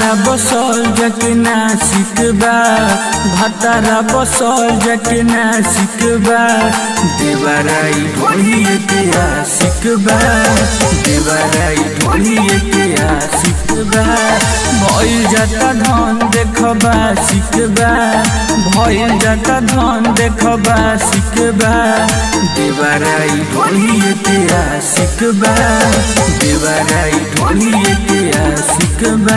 बसल जकना सिकबा भतारा बसल जकना सिकबा देवराई ढोलिए के सिकबा देवराई ढोलिए के सिकबा भइल जाता धन देखबा सिकबा भइल जाता धन देखबा सिकबा देवराई ढोलिए के सिकबा देवराई ढोलिए के सिकबा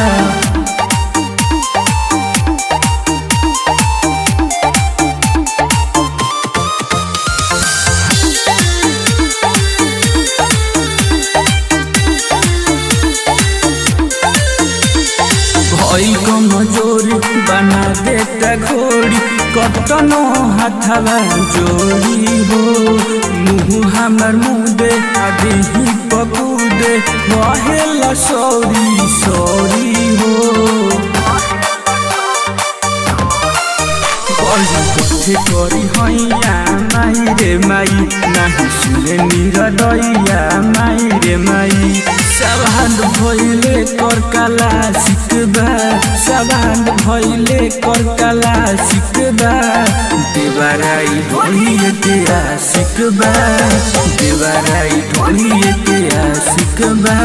भई कमजोरी बना देता घोड़ी कतनो हाथवा जोड़ी हो मुँह हमर मुँह दे आदि ही पकूदे रहेला सौरी सौरी हो कथे करी हैया माई रे माई नाही सुने निरदैया माई रे माई सवान भइले कर कला सिकबा सवान भइले कर कला सिकबा देवराई ढोलिए के सिकबा देवराई ढोलिए के सिकबा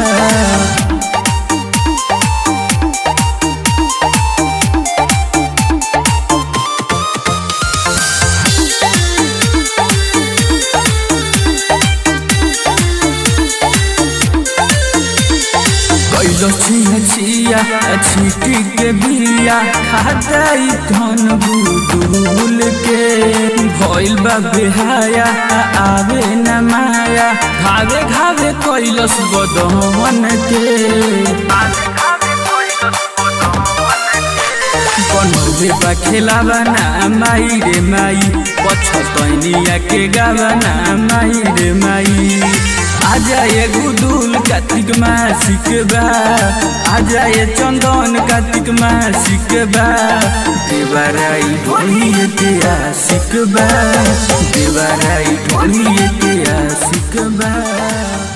कैलो छिया छिया छीटी के बिया खादाई धन बुदुल के भइल बा बेहाया आवे न माया घावे घावे कैलस बदन के बनौले बा खेलावा ना माई रे माई पछतैनिया के गावा ना माई रे माई आजा ये गुदुल कार्तिक मासिक बा आजा ये चंदन कार्तिक मासिक बा देवराई ढोलिए के आशिक बा देवराई ढोलिए के आशिक बा